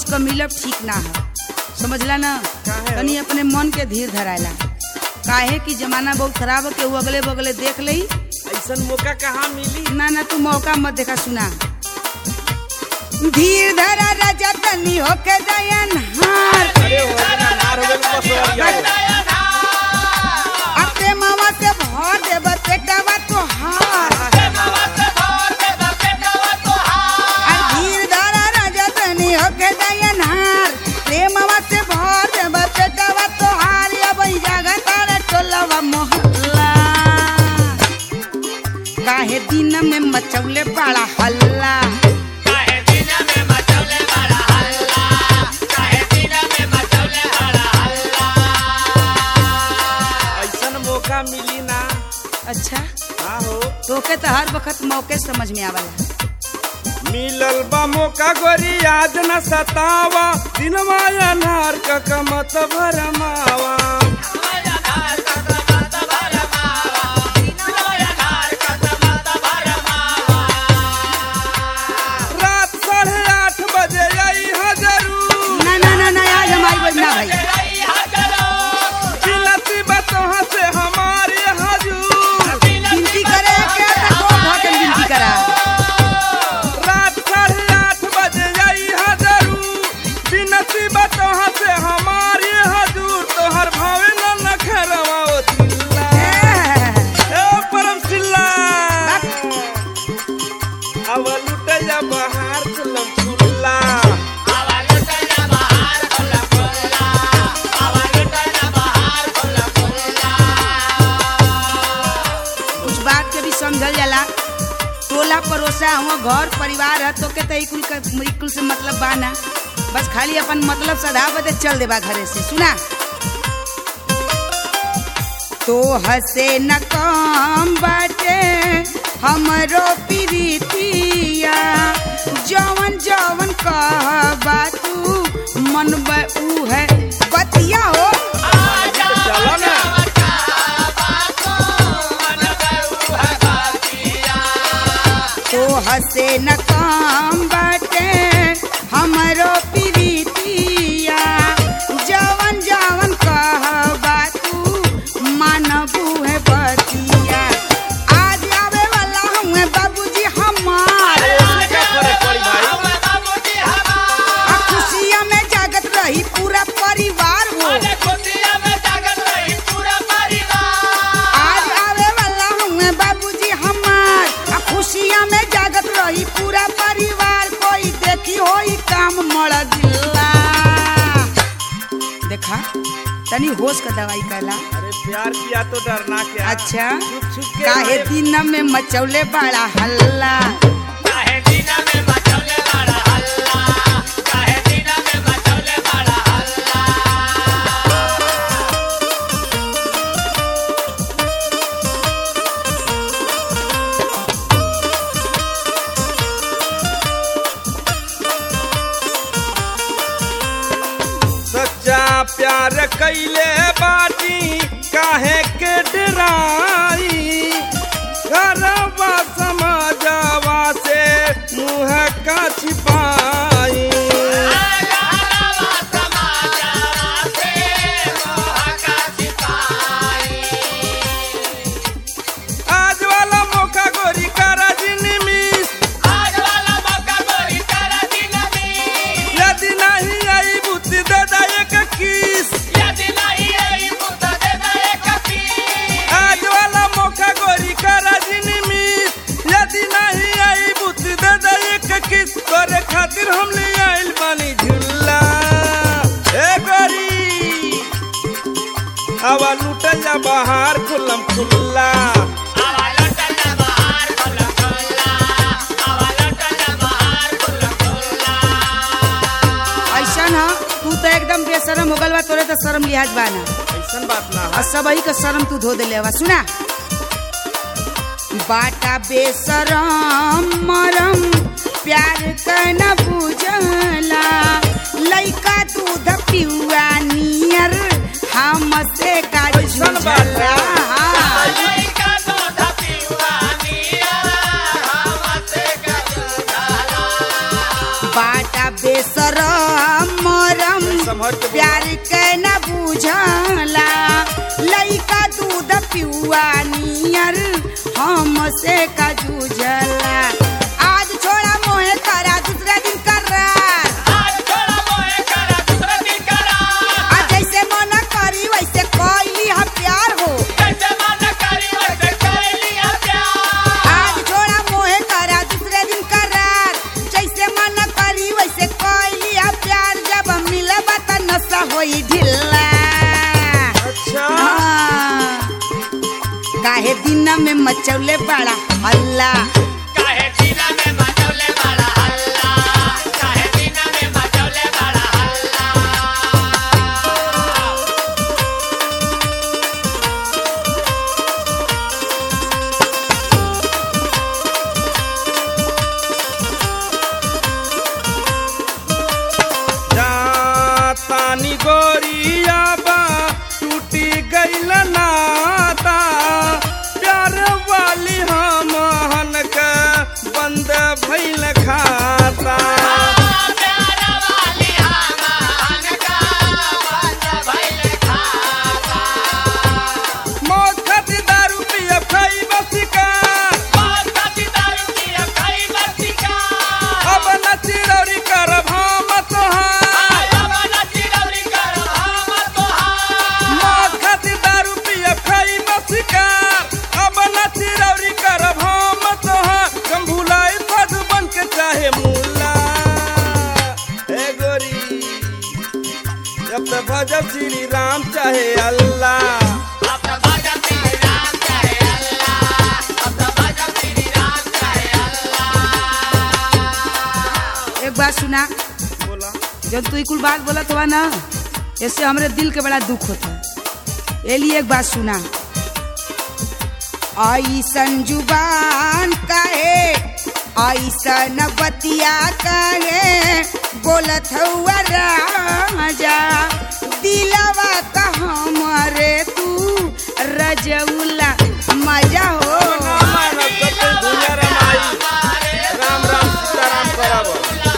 क मिलब ठीक ना है समझला ना काहे हो? तनी अपने मन के धीर धरायला काहे कि जमाना बहुत खराब है केहू अगले बगले देख लई ऐसन मौका कहाँ मिली ना ना तू मौका मत देखा सुना धीर धरा राजा तनी होके दयन हार अरे हो जना मार हो गइल बस हो गया अपने मामा से भर देब पेटवा तो हार और धीर धरा राजा तनी होके दयन हार प्रेमवा से भर देब पेटवा तो हार अब जगह तारे टोलवा मोहल्ला काहे दिन में मचौले बड़ा हल्ला ऐसन मौका मिली ना अच्छा हाँ हो तोके तो हर वक्त मौके समझ में आवला मिलल बा मौका गोरी आज न सतावा दिनवा अनार क कमत भरमावा रात साढ़े आठ बजे आई है जरूर ना ना ना ना आज हमारी बजना भाई चिल्लती बतोहा से हमारे हजूर गिनती करे के तो कौन भटन गिनती करा रात साढ़े आठ बजे आई है जरूर बिनती बतोहा से हमारे हजूर तोहर भावे न नखरवा ओ चिल्ला ए परम चिल्ला अब लुटैया बहार चलम चुल्ला कुछ बात के भी समझल जाला टोला पड़ोसा हुआ घर परिवार है तो के तो कुल का कुल से मतलब बा ना बस खाली अपन मतलब सदा बदे चल देबा घरे से सुना तो हसे न काम बाटे हमरो प्रीतिया जवन जवन कहबा तू मन ऊ है बतिया हो चलो ना तो हसे न काम बाटे हमरो प्रीतिया जवन जवन कहबा तू मानबू है बतिया आज आवे वाला हुए बाबूजी हमार क्या करे पड़ी भाई आ खुशिया में जागत रही पूरा परिवार हो आज आवे वाला हुए बाबूजी हमार आ खुशिया में जागत रही पूरा परिवार कोई देखी होई काम मड़ गिल्ला देखा तनी होश का दवाई कहला अरे प्यार किया तो डरना क्या अच्छा छुप छुप के काहे रहे। दिन में मचौले बड़ा हल्ला सच्चा प्यार कैले बाटी काहे के डराई घरवा समाजवा से मुँह का छिपाई आज वाला मौका गोरी करा जिनमिस यदि नहीं आई बुद्धि दे दा एक किस आज वाला मौका गोरी करा जिनमिस यदि नहीं आई बुद्धि दे दा एक किस तोरे खातिर हम ले आइल बानी झुल्ला ए गोरी हवा लुटल जा बाहर खुलम खुल्ला ऐसा ना तू तो एकदम बेशरम हो गल बा तोरे तो शर्म लिहाज बा ना ऐसन बात ना और सबही का शर्म तू धो देले हवा सुना बाटा बेशरम मरम प्यार कन बुझला लइका दूध पियुआ नियर हमसे का ऐसन बात झुझला बाटा बेशरम संभर के बोला। प्यार के न बुझला लइका दूध पियुआ नियर हमसे का जूझला आज छोड़ा मोहे करा दूसरा दिन करार आ जैसे मन करी वैसे कोई हम प्यार हो आज छोड़ा मोहे करा दूसरे दिन करार जैसे मन करी वैसे कोई हम प्यार जब मिलब त नशा होई ढिल्ला अच्छा हाँ। काहे दिन में मचौले बड़ा हल्ला जातानी गोरिया बा टूटी गईल नाता प्यार वाली हम का बंद भइल खाता मौत खातिर दारू पिया खाई बसिका अब न चिरौरी करब हम तोहार मौत खातिर दारू पिया खाई बसिका अब न चिरौरी करब हम तोहार हम भुलाई फद बन के चाहे मुल्ला ए गोरी जब तक भजब श्री राम चाहे अल्लाह एक बात सुना बोला जब तू ई कुल बात बोलत हुआ ना इससे हमरे दिल के बड़ा दुख होता ए लिए एक बात सुना ऐसन जुबान कहे ऐसन बतिया कहे बोलत हुआ राजा दिलवा का हमारे तू रजौला मजा हो राम मानव सब कोई दुनिया रमाई राम राम सीताराम करब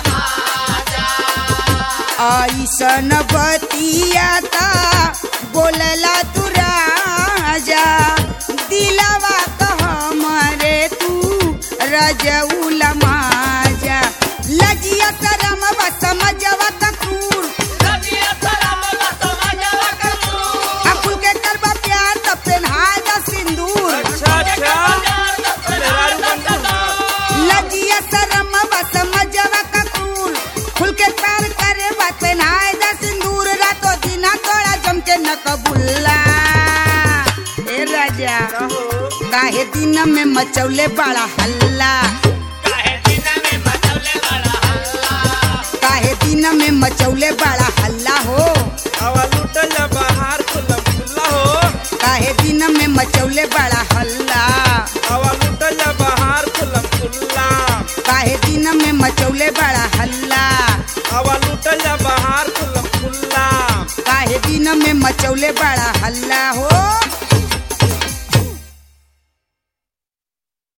ऐसन बतियाता बोलला तू राजा दिलवा का हमारे तू रजौला माजा लजिया शरम व समझवा कपूर अकुल के करबा प्यार त पेन्हाय दा सिंदूर अच्छा अच्छा मेहरारू बनू हाँ। लजिया शरम व समझवा कपूर खुल के प्यार करे बात पेन्हाय दा सिंदूर रातो दिना तोड़ा जम के न कबुल्ला ए राजा का हो काहे दिन में मचौले बड़ा हल्ला काहे दिन में मचौले बड़ा हल्ला हो हवा लुटल जा बाहर खुल्लम खुल्ला हो काहे दिन में मचौले बड़ा हल्ला हवा लुटल जा बाहर खुल्लम खुल्ला काहे दिन में मचौले बड़ा हल्ला हवा लुटल जा बाहर खुल्लम खुल्ला काहे दिन में मचौले बड़ा हल्ला हो